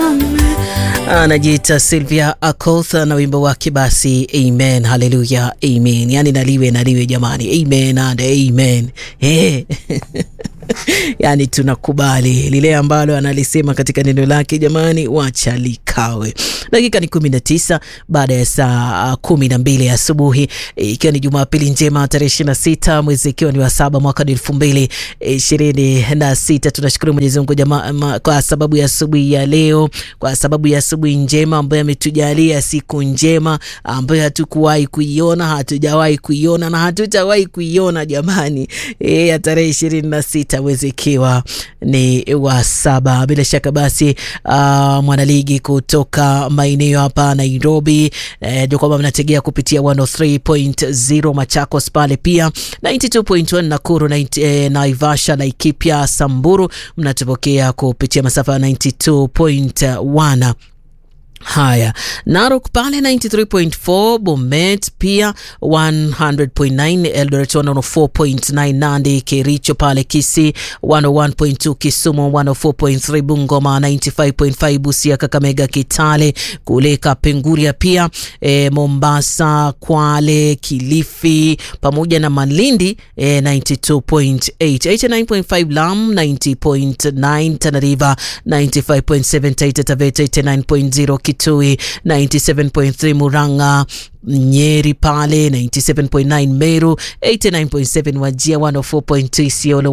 anajiita Sylvia Akotha na wimbo wake basi amen, haleluya, amen. Yani naliwe naliwe jamani, amen and amen. Hey. Yani tunakubali lile ambalo analisema katika neno lake jamani, wacha likawe. Dakika ni kumi na tisa baada ya saa kumi na mbili asubuhi ikiwa ni Jumapili njema tarehe ishirini na sita mwezi ikiwa ni wa saba mwaka ni elfu mbili ishirini na sita. Tunashukuru Mwenyezi Mungu jamaa kwa sababu ya asubuhi ya leo, kwa sababu ya asubuhi njema ambayo ametujalia siku njema ambayo hatukuwahi kuiona, hatujawahi kuiona na hatutawahi kuiona jamani, e, ya tarehe ishirini na sita mwezi ikiwa ni wa saba. Bila shaka basi, uh, mwanaligi kutoka maeneo hapa Nairobi eh, ndio kwamba mnategea kupitia 103.0 Machakos pale pia 92.1 Nakuru na eh, Naivasha, Laikipia, Samburu mnatupokea kupitia masafa ya 92.1 Haya, Narok pale 93.4, Bomet pia 100.9, Eldoret 104.9, Nandi, Kericho pale Kisii 101.2, Kisumu 104.3, Bungoma 95.5, Busia, Kakamega, Kitale kule Kapenguria pia e, Mombasa, Kwale, Kilifi pamoja na Malindi e, 92.8, 89.5, Lamu 90.9, Tana River 95.7, Taita Taveta 89.0 Kitui 97.3, Murang'a Nyeri pale 97.9, Meru 89.7, Wajia 104.2, Isiolo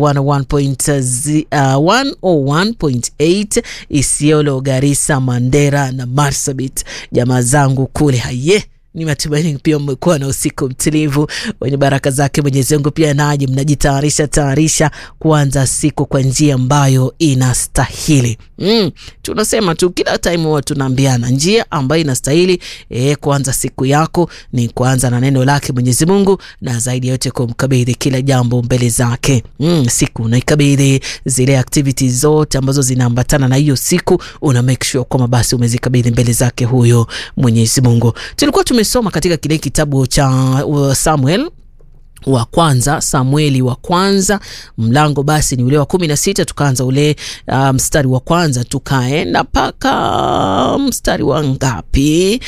101.8, Isiolo, Garissa, Mandera na Marsabit. Jamaa zangu kule haye ni matumaini pia mmekuwa na usiku mtulivu wenye baraka zake Mwenyezi Mungu. Pia naje mnajitayarisha tayarisha kuanza siku kwa njia ambayo inastahili. Mm, tunasema tu kila time huwa tunaambiana njia ambayo inastahili e, kuanza siku yako ni kuanza na neno lake Mwenyezi Mungu, na zaidi yote kumkabidhi kila jambo mbele zake. Mm, siku unaikabidhi zile activities zote ambazo zinaambatana na hiyo siku, una make sure kwamba basi umezikabidhi mbele zake huyo Mwenyezi Mungu. Tulikuwa tumesoma katika kile kitabu cha Samuel wa kwanza Samueli wa kwanza mlango basi ni ule wa kumi na sita tukaanza ule uh, mstari wa kwanza tukaenda mpaka mstari wa ngapi?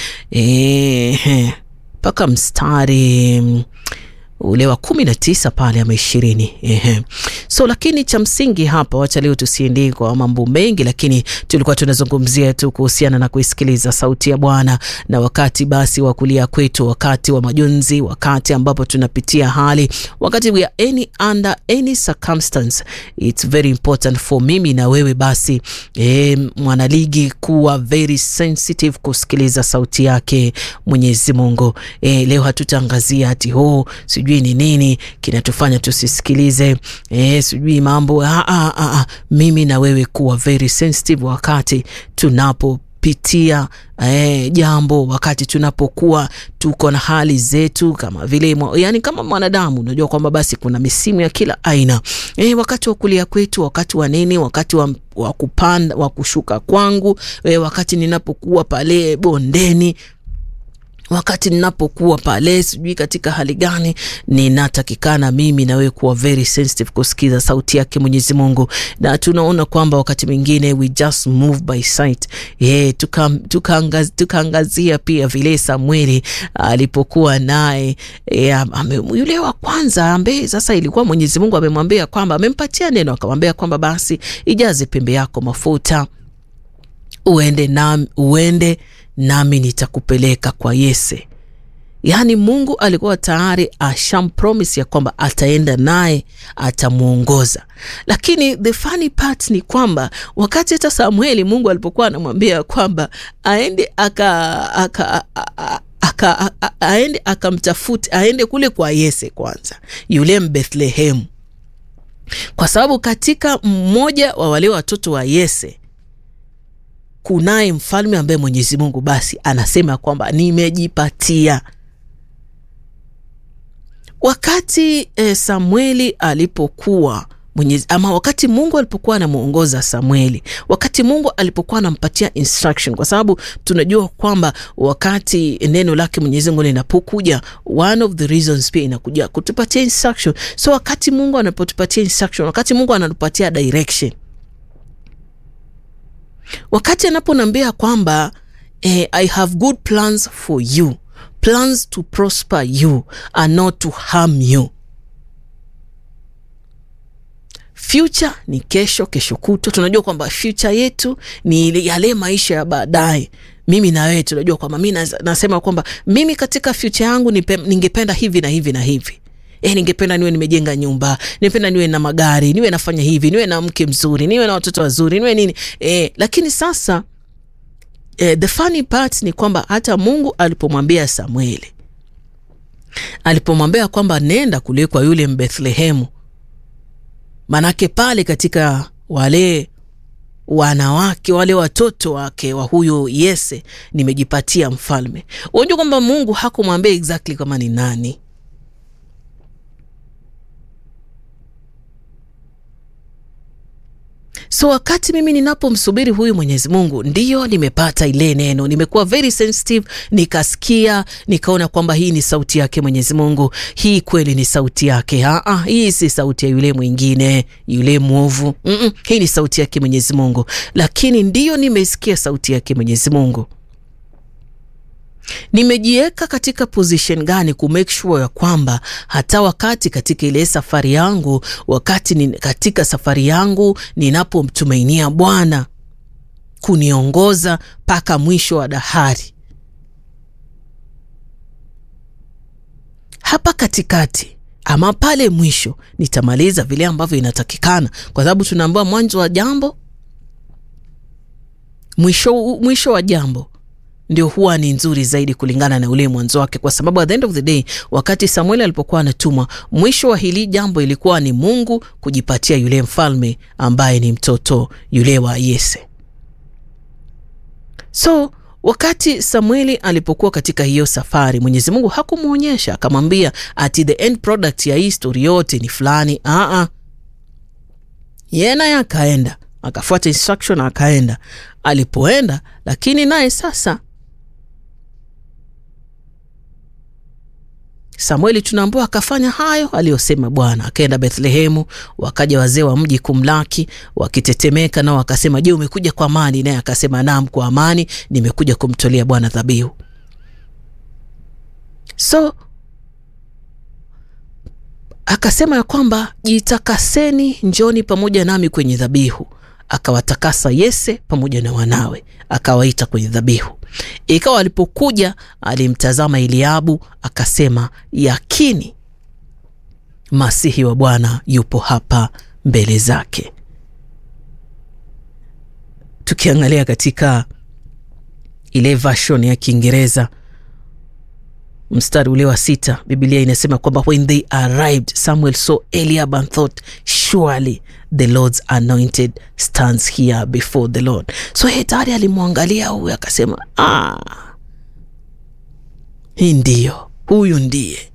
mpaka e, mstari ule wa kumi na tisa pale ama ishirini. Ehe, so lakini cha msingi hapa, wacha leo tusiendie kwa mambo mengi, lakini tulikuwa tunazungumzia tu kuhusiana na kuisikiliza sauti ya Bwana na wakati basi wa kulia kwetu, wakati wa majonzi, wakati ambapo tunapitia hali, wakati we are any under any circumstance, it's very important for mimi na wewe basi e, mwanaligi kuwa very sensitive kusikiliza sauti yake Mwenyezi Mungu. E, leo hatutaangazia ati ho sijui ni nini kinatufanya tusisikilize, eh, sijui mambo ah, ah, ah. Mimi na wewe kuwa very sensitive wakati tunapopitia eh, jambo, wakati tunapokuwa tuko na hali zetu kama vile, yani kama mwanadamu, unajua kwamba basi kuna misimu ya kila aina eh, wakati wa kulia kwetu, wakati wa nini, wakati wa, wa kupanda wa kushuka kwangu eh, wakati ninapokuwa pale bondeni wakati ninapokuwa pale sijui katika hali gani, ninatakikana mimi na wewe kuwa very sensitive kusikiza sauti yake Mwenyezi Mungu. Na tunaona kwamba wakati mwingine we just move by sight. Yeah, tukaangazia tuka tuka pia vile Samueli alipokuwa naye yeah, yule wa kwanza ambaye sasa ilikuwa Mwenyezi Mungu amemwambia kwamba amempatia neno akamwambia kwamba basi ijaze pembe yako mafuta uende na uende nami nitakupeleka kwa Yese. Yaani Mungu alikuwa tayari ashampromise ya kwamba ataenda naye, atamwongoza. Lakini the funny part ni kwamba wakati hata Samueli Mungu alipokuwa anamwambia kwamba aende aka, aka, aka aka aende akamtafute aende kule kwa Yese kwanza, yule Mbethlehemu, kwa sababu katika mmoja wa wale watoto wa Yese kunaye mfalme ambaye Mwenyezi Mungu basi anasema kwamba nimejipatia. Wakati eh, Samueli alipokuwa Mwenyezi, ama wakati Mungu alipokuwa anamwongoza Samueli, wakati Mungu alipokuwa anampatia instruction, kwa sababu tunajua kwamba wakati neno lake Mwenyezi Mungu linapokuja, one of the reasons pia inakuja kutupatia instruction. So wakati Mungu anapotupatia instruction, wakati Mungu anatupatia direction wakati anaponambia kwamba eh, I have good plans for you, plans to prosper you and not to harm you. Future ni kesho, kesho kutwa. Tunajua kwamba future yetu ni yale maisha ya baadaye. Mimi na wewe tunajua kwamba mi nasema kwamba mimi katika future yangu ningependa hivi na hivi na hivi E, ningependa niwe nimejenga nyumba, ningependa niwe na magari, niwe nafanya hivi, niwe na mke mzuri, niwe na watoto wazuri, niwe nini e, lakini sasa e, the funny part ni kwamba hata Mungu alipomwambia Samueli, alipomwambia kwamba nenda kule kwa yule Mbethlehemu, manake pale katika wale wanawake wale watoto wake wa huyo Yese nimejipatia mfalme. Unajua kwamba Mungu hakumwambia exactly kama ni nani So wakati mimi ninapomsubiri huyu Mwenyezi Mungu, ndiyo nimepata ile neno, nimekuwa very sensitive, nikasikia, nikaona kwamba hii ni sauti yake Mwenyezi Mungu, hii kweli ni sauti yake. Aa, hii si sauti ya yule mwingine, yule mwovu. Mm -mm, hii ni sauti yake Mwenyezi Mungu. Lakini ndiyo nimesikia sauti yake Mwenyezi Mungu, nimejiweka katika position gani ku make sure ya kwamba hata wakati katika ile safari yangu, wakati ni katika safari yangu ninapomtumainia Bwana kuniongoza mpaka mwisho wa dahari, hapa katikati ama pale mwisho nitamaliza vile ambavyo inatakikana, kwa sababu tunaambiwa mwanzo wa jambo mwisho, mwisho wa jambo ndio huwa ni nzuri zaidi kulingana na ule mwanzo wake, kwa sababu at the end of the day, wakati Samueli alipokuwa anatumwa, mwisho wa hili jambo ilikuwa ni Mungu kujipatia yule mfalme ambaye ni mtoto yule wa Yese. So wakati Samueli alipokuwa katika hiyo safari, Mwenyezi Mungu hakumwonyesha akamwambia ati the end product ya hii story yote ni fulani. Aa, yeye naye akaenda akafuata instruction akaenda. Alipoenda lakini naye sasa Samueli tunaambiwa akafanya hayo aliyosema Bwana, akaenda Bethlehemu. Wakaja wazee wa mji kumlaki wakitetemeka, nao wakasema, je, umekuja kwa amani? Naye akasema, naam, kwa amani, nimekuja kumtolea Bwana dhabihu. So akasema ya kwamba jitakaseni, njoni pamoja nami kwenye dhabihu. Akawatakasa Yese pamoja na wanawe, akawaita kwenye dhabihu. Ikawa alipokuja alimtazama Eliabu, akasema, yakini masihi wa Bwana yupo hapa mbele zake. Tukiangalia katika ile version ya Kiingereza mstari ule wa sita, Biblia inasema kwamba when they arrived Samuel saw Eliab and thought surely the Lord's anointed stands here before the Lord. So hetari alimwangalia huyu akasema, ah, hii ndiyo, huyu ndiye